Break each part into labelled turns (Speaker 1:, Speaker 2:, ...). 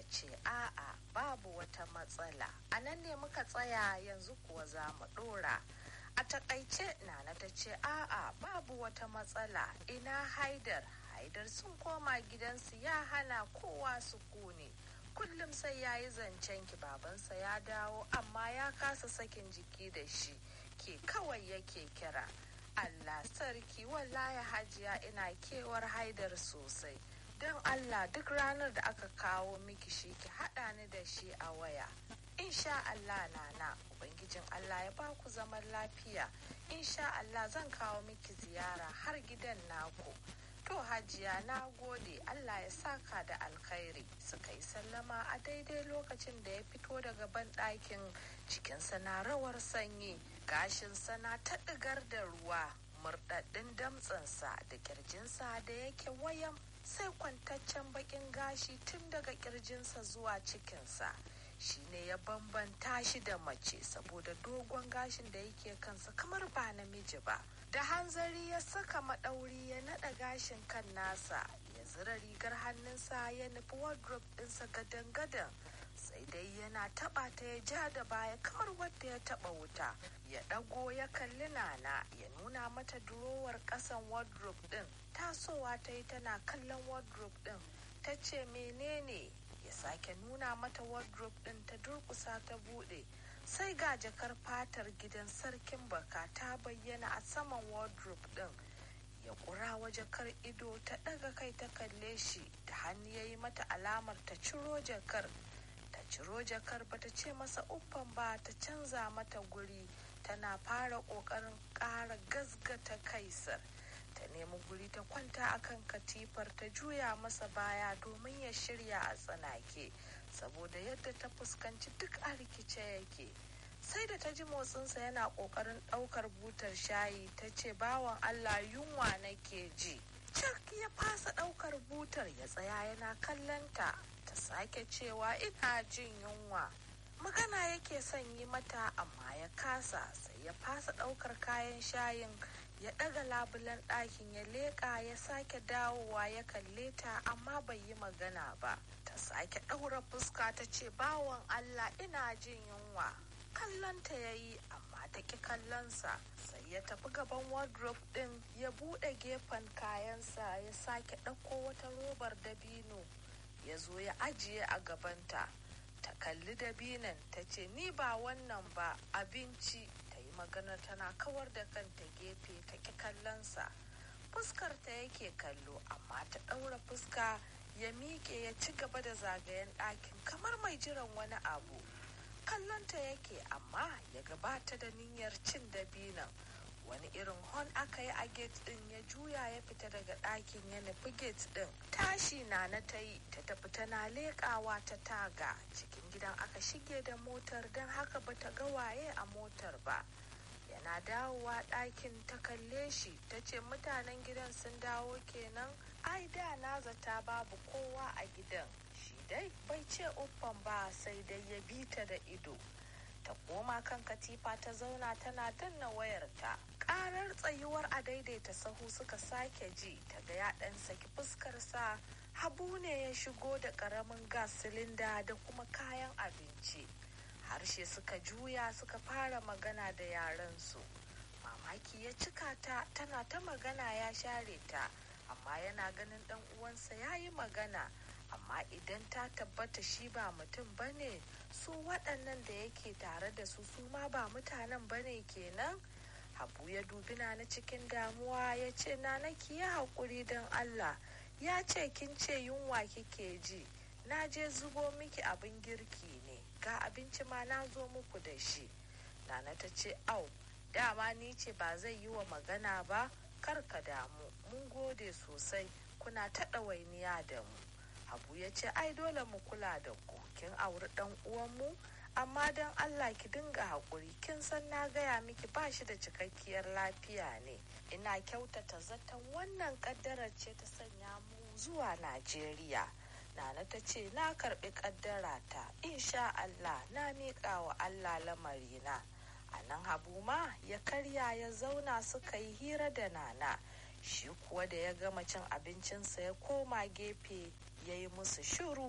Speaker 1: ce a'a babu wata matsala a nan ne muka tsaya yanzu kuwa za mu ɗora a takaice nana ta ce a'a babu wata matsala ina haidar haidar sun koma gidansu ya hana kowa su kone kullum sai ya yi zancen ki babansa ya dawo amma ya kasa sakin jiki da shi ke kawai yake kira allah sarki wallahi hajiya ina kewar haidar sosai don allah duk ranar da aka kawo miki shi ki haɗa ni da shi a waya insha allah nana ubangijin allah ya baku zaman lafiya insha allah zan kawo miki ziyara har gidan naku to hajiya na gode allah ya saka da alkhairi suka yi sallama a daidai lokacin da ya fito daga banɗakin cikinsa na rawar sanyi gashinsa na ta ɗigar da ruwa murɗaɗɗin damtsansa da kirjinsa da yake wayan sai kwantaccen bakin gashi tun daga kirjinsa zuwa cikinsa shine ya bambanta shi da mace saboda dogon gashin da yake kansa kamar ba namiji ba da hanzari ya saka maɗauri ya naɗa gashin kan nasa ya zira rigar hannunsa ya nufi wardrobe ɗinsa gadan-gadan sai dai yana taɓa ta ya ja da baya kamar wadda ya taɓa wuta ya ɗago ya kalli nana ya nuna mata durowar ƙasan wardrobe ɗin tasowa ta yi tana kallon wardrobe ɗin ta ce menene ya sake nuna mata wardrobe ɗin ta durkusa ta buɗe sai ga jakar fatar gidan sarkin baka ta bayyana a saman wardrobe ɗin ya ƙura wa jakar ido ta ɗaga kai ta kalle shi da hannu ya yi mata alamar ta ciro jakar ta ciro jakar ba ta ce masa uffan ba ta canza mata guri tana fara ƙoƙarin ƙara gazgata kaisar ta nemi guri ta kwanta akan katifar ta juya masa baya domin ya shirya a tsanake saboda yadda ta fuskanci duk a rikice yake sai da ta ji motsinsa yana ƙoƙarin ɗaukar butar shayi ta ce bawan allah yunwa nake ji cak ya fasa ɗaukar butar ya tsaya yana kallonta ta sake cewa ina jin yunwa magana yake son yi mata amma ya kasa sai ya fasa ɗaukar kayan shayin ya ɗaga labulen ɗakin ya leƙa ya sake dawowa ya kalle ta amma bai yi magana ba ta sake ɗaura fuska ta ce bawan allah ina jin yunwa kallonta ya yi amma ta ƙi kallonsa sai ya tafi gaban wardrobe ɗin ya buɗe gefen kayansa ya sake ɗauko wata robar dabino ya zo ya ajiye a gabanta ta kalli dabinan ta ce ni ba wannan ba abinci ta yi magana tana kawar da kanta gefe ta ƙi kallonsa fuskar ta yake kallo amma ta ɗaura fuska ya miƙe ya ci gaba da zagayen ɗakin kamar mai jiran wani abu kallonta yake amma ya gabata da niyyar cin dabinan wani irin hon aka yi a gate din ya juya ya fita daga ɗakin ya nufi gate din tashi na na ta yi ta tafi tana leƙawa ta taga cikin gidan aka shige da motar don haka bata ga waye a motar ba yana dawowa ɗakin ta kalle shi ta ce mutanen gidan sun dawo kenan ai da na zata babu kowa a gidan shi dai bai ce uffan ba sai dai ya bi ta da ido ta koma kan katifa ta zauna tana danna wayarta karar tsayuwar a daidaita sahu suka sake ji ta ga ya dan saki fuskarsa habu ne ya shigo da karamin gas silinda da kuma kayan abinci harshe suka juya suka fara magana da yarensu mamaki ya cika ta tana ta magana ya share ta amma yana ganin dan uwansa ya yi magana amma idan ta tabbata shi ba mutum bane su waɗannan da yake tare da su su ma ba mutanen bane kenan habu ya dubi na cikin damuwa ya ce na ki yi haƙuri don allah ya ce kin ce yunwa kike ji na je zubo miki abin girki ne ga abinci ma na zo muku da shi nana ta ce au dama ni ce ba zai yi wa magana ba kar ka damu mun gode sosai kuna ta ɗawainiya da mu Habu ya ce ai dole mu kula da ku kin auri dan uwanmu amma don Allah ki dinga haƙuri kin san na gaya miki ba shi da cikakkiyar lafiya ne ina kyautata zaton wannan ƙaddarar ce ta sanya mu zuwa Najeriya Nana ta ce na karɓi ƙaddara ta insha Allah na miƙa wa Allah lamarina a nan Habu ma ya karya ya zauna suka yi hira da Nana shi kuwa da ya gama cin abincinsa ya koma gefe ya yi musu shiru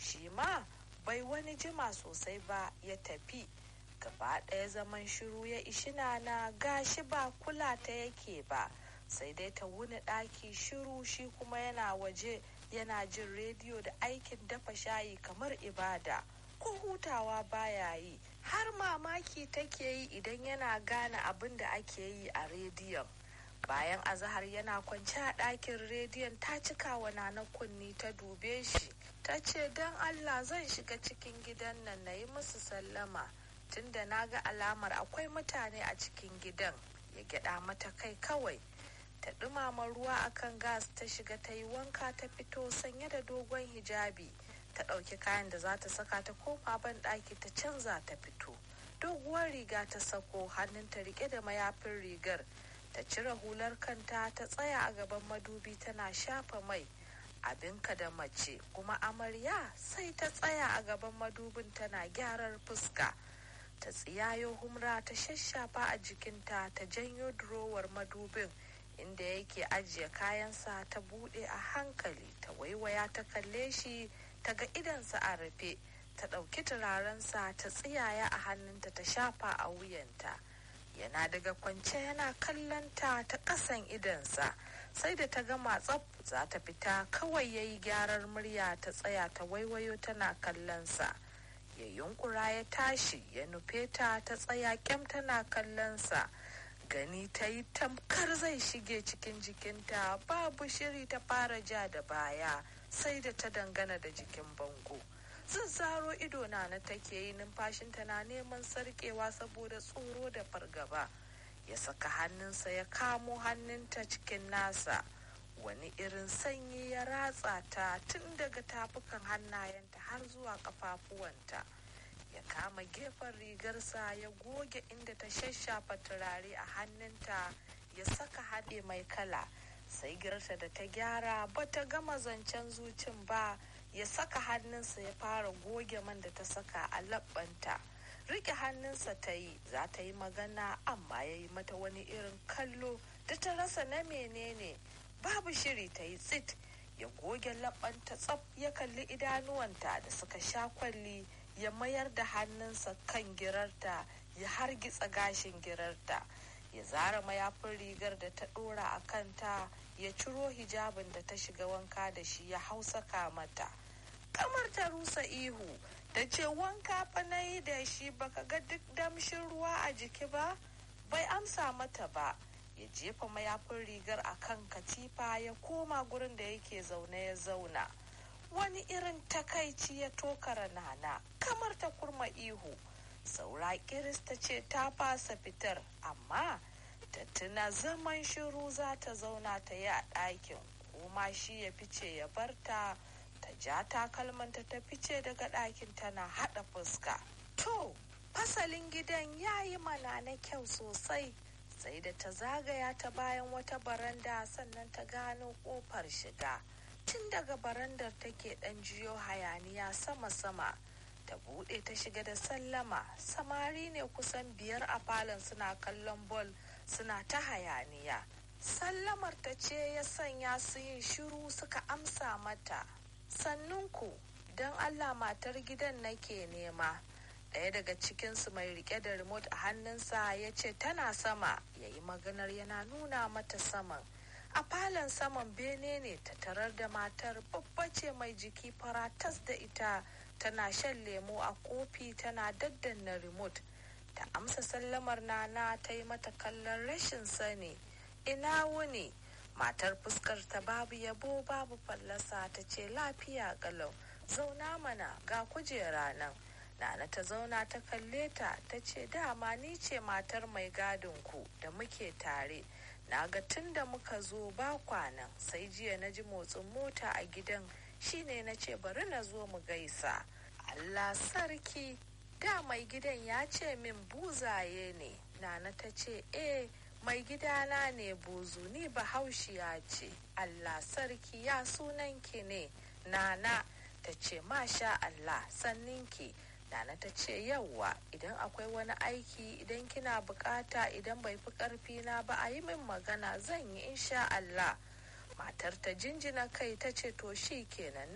Speaker 1: shi ma bai wani jima sosai ba ya tafi gaba ɗaya zaman shiru ya ishi na gashi ba kula ta yake ba sai dai ta wuni ɗaki shiru shi kuma yana waje yana jin rediyo da aikin dafa shayi kamar ibada ko hutawa baya yi har mamaki take yi idan yana gane abin da ake yi a rediyon bayan azahar yana kwance a ɗakin rediyon ta cika wa nana kunni ta dube shi ta ce don allah zan shiga cikin gidan nan na yi musu sallama tunda na ga alamar akwai mutane a cikin gidan ya gyada mata kai kawai ta dumama ruwa akan gas ta shiga ta yi wanka ta fito sanye da dogon hijabi ta ɗauki kayan da za ta saka ta koma ban ɗaki ta canza ta fito doguwar riga ta sako hannunta rike da mayafin rigar ta cire hular kanta ta tsaya a gaban madubi tana shafa mai abinka da mace kuma amarya sai ta tsaya a gaban madubin tana gyarar fuska ta tsiyayo humra ta shashafa a jikinta ta janyo durowar madubin inda yake ajiye kayansa ta bude a hankali ta waiwaya ta kalle shi ta ga idansa a rufe ta ɗauki turarensa ta tsiyaya a hannunta ta shafa a wuyanta yana daga kwance yana kallonta ta ƙasan idansa sai da ta gama tsaf za ta fita kawai ya yi gyarar murya ta tsaya ta waiwayo tana kallonsa ya yunkura ya tashi ya nufe ta ta tsaya kyam tana kallonsa gani ta yi tamkar zai shige cikin jikinta babu shiri ta fara ja da baya sai da ta dangana da jikin bango zazzaro ido na na take yi numfashinta na neman sarkewa saboda tsoro da fargaba ya saka hannunsa ya kamo hannunta cikin nasa wani irin sanyi ya ratsa ta tun daga tafukan hannayenta har zuwa kafafuwanta ya kama gefen rigarsa ya goge inda ta shashafa turare a hannunta ya saka haɗe mai kala sai girta da ta gyara ba ta gama zancen zucin ba ya saka hannunsa ya fara goge man da ta saka a labbanta rike hannunsa ta yi za ta yi magana amma ya yi mata wani irin kallo da ta rasa na menene babu shiri ta yi tsit ya goge labbanta tsaf ya kalli idanuwanta da suka sha kwalli ya mayar da hannunsa kan girarta ya hargitsa gashin girarta ya zara mayafin rigar da ta dora a kanta ya ciro hijabin da ta shiga wanka da shi ya hausaka mata kamar ta rusa ihu da ce wanka fa na yi da shi baka ga duk damshin ruwa a jiki ba bai amsa mata ba ya jefa mayafin rigar a kan katifa ya koma gurin da yake zaune ya zauna wani irin takaici ya tokara nana kamar ta kurma ihu saura kirista ce ta fasa fitar amma ta tuna zaman shiru za ta zauna ta yi a ɗakin kuma shi ya fice ya barta ta ja takalmanta ta fice daga ɗakin tana haɗa fuska to fasalin gidan ya yi mana na kyau sosai sai da ta zagaya ta bayan wata baranda sannan ta gano ƙofar shiga tun daga barandar take ɗan jiyo hayaniya sama-sama ta buɗe ta shiga da sallama samari ne kusan biyar a falon suna kallon bol suna ta hayaniya sallamar ta ce ya sanya su yin shiru suka amsa mata sannunku don allah matar gidan nake nema ɗaya daga cikinsu mai rike da remote a hannunsa ya ce tana sama ya yi maganar yana nuna mata saman a falon saman bene ne ta tarar da matar babba ce mai jiki faratas da ita tana shan lemo a kofi tana daddanna remote ta amsa sallamar nana ta yi mata kallon rashin sani ina wuni matar fuskar ta babu yabo babu fallasa ta ce lafiya galau zauna mana ga kujera nan nana ta zauna ta kalle ta ta ce dama ni ce matar mai gadin ku da muke tare na ga tun da muka zo ba kwanan sai jiya na ji motsin mota a gidan shine na ce bari na zo mu gaisa allah sarki da mai gidan ya ce min buzaye ne nana ta ce eh mai gidana ne buzu ni bahaushiya ce allah sarki ya sunanki ne nana ta ce masha allah sanninki nana ta ce yauwa idan akwai wani aiki idan kina bukata idan bai fi karfi na ba a yi min magana zan yi insha allah matar ta jinjina kai ta ce to shi kenan